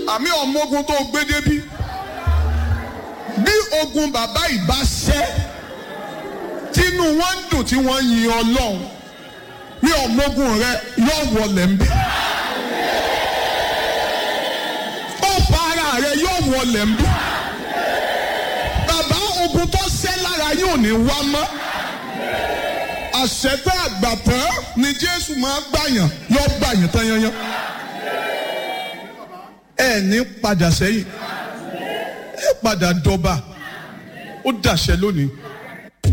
àmì ọmọ ogun tó gbé débí bí ogun bàbá ìbá ṣẹ́ tínú wọn ń dùn tí wọ́n yin ọlọ́run bí ọmọ ogun rẹ yóò wọlé ń bẹ ọ̀pá ara rẹ yóò wọlé ń bẹ bàbá ogun tó ṣẹ́ lára yóò ní wá mọ́ àṣẹtẹ àgbàtàn ni jésù máa gbàyàn yóò gbàyàn tán yanyan ẹ ní padà sẹ́yìn ẹ padà dọba ó dàṣẹ lónìí